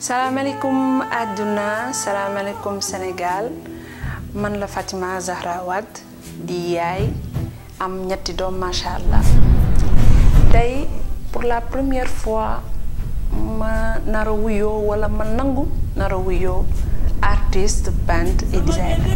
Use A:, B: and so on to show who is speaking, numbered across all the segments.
A: salaamaaleykum àdduna salaamaaleykum Sénégal man la Fatima Zahra Wade di yaay am ñetti doom macha allah tey pour la première fois ma nar a wuyoo wala ma nangu nar a wuyoo artiste peintre et designer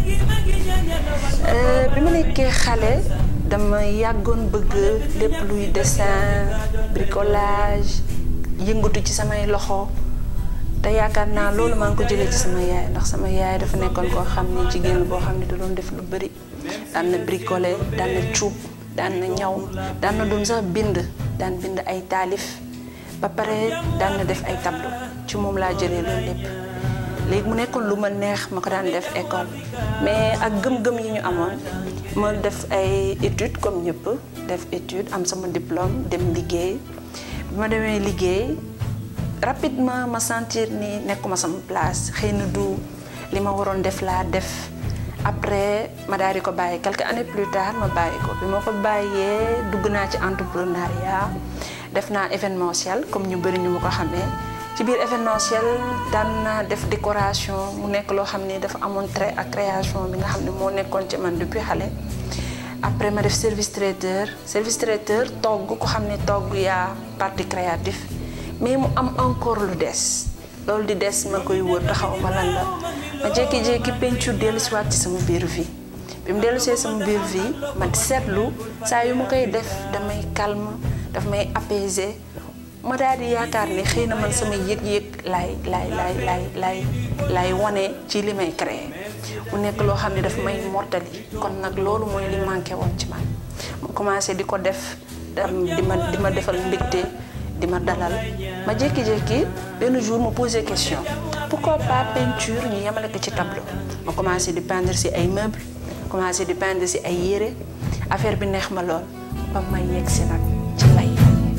A: bi ma nekkee xale dama yàggoon bëgg lépp luy dessin bricolage yëngatu ci samay loxo te yaakaar naa loolu maa ngi ko jëlee ci sama yaay ndax sama yaay dafa nekkoon koo xam ni jigéen boo xam ne da doon def lu bëri daan na bricoler daan na cuub daan na ñaw daan na doon sax bind daan bind ay taalif ba pare daan na def ay tableau ci moom laa jëlee loolu lépp léegi mu nekkoon lu ma neex ma ko daan def école mais ak gëm-gëm yi ñu amoon ma def ay études comme ñëpp def étude am sama diplôme dem liggéey bi ma demee liggéey rapidement ma sentir ni nekkuma sama place xëy na du li ma waroon def laa def après ma daal di ko bàyyi quelques années plus tard ma bàyyi ko bi ma ko bàyyee dugg naa ci entrepreneuriat def naa événementiel comme ñu bëri ñu ma ko xamee ci biir événementiel daan naa def décoration mu nekk loo xam ni dafa amoon trait ak création bi nga xam ne moo nekkoon ci man depuis xale après ma def service traiteur service traiteur togg ko xam ne togg yaa partie créatif mais mu am encore lu des loolu di des ma koy wër taxaw ma lan la ma jékki-jékki peinture dellu si waat ci sama biir vie bi mu dellu see sama biir vie ma seetlu saa yu ma koy def damay calme daf may apaiser ma daal di yaakaar ni xëy na man sama yëg-yëg laay laay laay laay laay laay wane ci li may créer mu nekk loo xam ne dafa may mortali kon nag loolu mooy li manqué woon ci man ma commencé di ko def dam di ma di ma defal mbégte di ma dalal ma jékki-jékki benn jour ma posé question pourquoi pas peinture ñu yemale ko ci tableau ma commencé di peindre si ay meubles commencé di peindre si ay yére affaire bi neex ma lool ba ma yegg si nag ci lay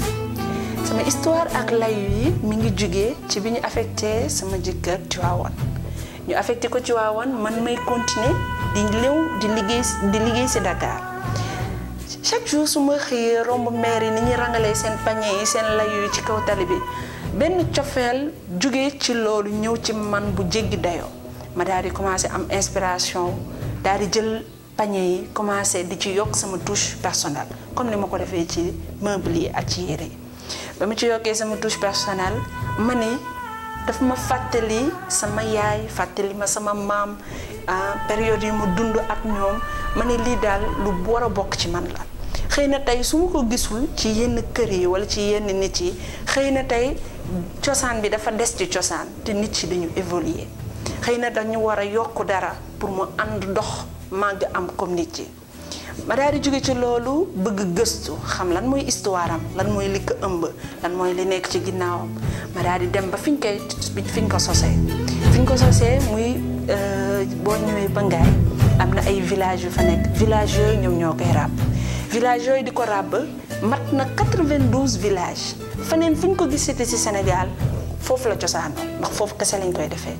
A: sama histoire ak layu yi mi ngi jugee ci bi ñu affecté sama jëkkër Tivaouane ñu affecté ko Tivaouane man may continuer di léew di liggéey di liggéey si Dakar chaque jour su ma xëyee romb maire yi ni ñuy rangalee seen panier yi seen layu yi ci kaw tali bi benn cofeel jóge ci loolu ñëw ci man bu jéggi dayoo ma daal di commencé am inspiration daal di jël panier yi commencé di ci yokk sama touche personnelle comme ni ma ko defee ci meuble yi ak ci yére yi ba mu ci yokkee sama touche personnelle ma ni daf ma fàttali sama yaay fàttali ma sama maam période yi mu dund ak ñoom ma ne lii daal lu war a bokk ci man la xëy na tey su ma ko gisul ci yenn kër yi wala ci yenn nit yi xëy na tey cosaan bi dafa des ci cosaan te nit yi dañu évoluer xëy na dañu war a yokk dara pour mu ànd dox màgg am comme nit yi ma daal di jóge ci loolu bëgg gëstu xam lan mooy histoire am lan mooy li ko ëmb lan mooy li nekk ci ginnaawam ma daal di dem ba fiñ koy fiñ ko sosee fiñ ko sosee muy boo ñëwee ba ngaay am na ay village yu fa nekk village yooyu ñoom ñoo koy ràbb village yooyu di ko ràbb mat na 92 villages faneen fu ñu ko gisati ci Sénégal foofu la cosaanoo ndax foofu kese lañ koy defee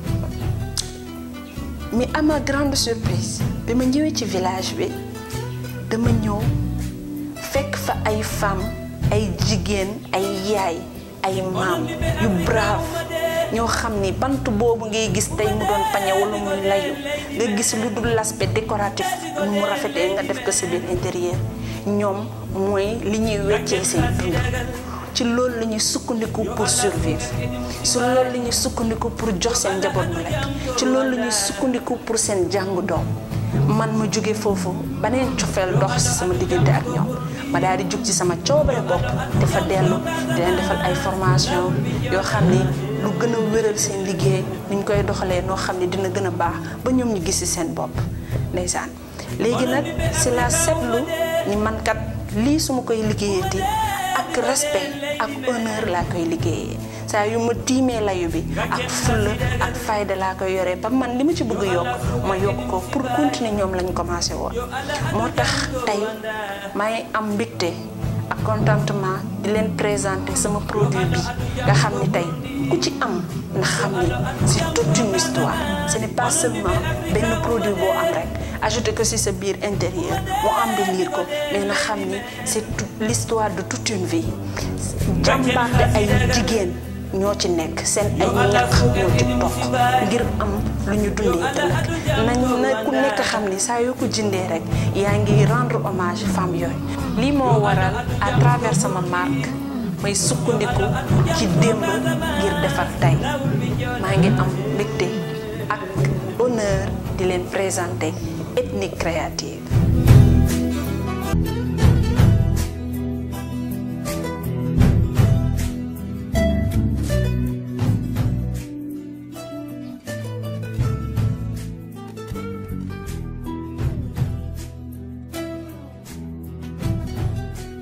A: mais à ma grande surprise bi ma ñëwee ci village bi dama ñëw fekk fa ay femmes ay jigéen ay yaay ay maam yu brave ñoo xam ni bant boobu ngay gis tey mu doon pañe wala muy layu nga gis lu dul l'aspect décoratif nu mu rafetee nga def ko sa biir intérieur ñoom mooy li ñuy weccee seen dund ci loolu la ñuy sukkandiku pour survivre ci loolu la ñuy sukkandiku pour jox seen njaboot bu lekk ci loolu la ñuy sukkandiku pour seen jàngu doom man ma jóge foofu baneen cofeel dox ci sama diggante ak ñoom ma daal di jug ci sama coobare bopp dafa dellu di leen defal ay formation yoo xam ni lu gën a wéral seen liggéey ni ñu koy doxalee noo xam ne dina gën a baax ba ñoom ñu gis ci seen bopp ndeysaan léegi nag ci la seetlu ni man kat lii su ma koy liggéeyati ak respect ak honneur laa koy liggéeyee saa yu ma tiimee layu bi ak fulla ak fayda laa koy yoree ba man li ma ci bëgg yokk ma yokk ko pour continuer ñoom lañ commencé woon moo tax tey may am mbégte ak contentement di leen présenter sama produit bi nga xam ni tey ku ci am na xam ni c'est toute une histoire ce n'est pas seulement benn produit boo am rek ajouter ko ci sa biir intérieur mu embellir ko mais na xam ni c'est toute l'histoire de toute une vie jàmbaarte ay jigéen ñoo ci nekk seen ay ñaq ñoo ci toq ngir am lu ñu dundee ëllëg nañ na ku nekk xam ni saa yoo ko jëndee rek yaa ngi rendre hommage femme yooyu lii moo waral à travers sama marque may sukkandiku ci démb ngir defar tey maa ngi am mbégte ak honneur di leen présenter ethnique créative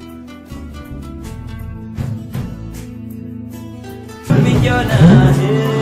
B: Bignona,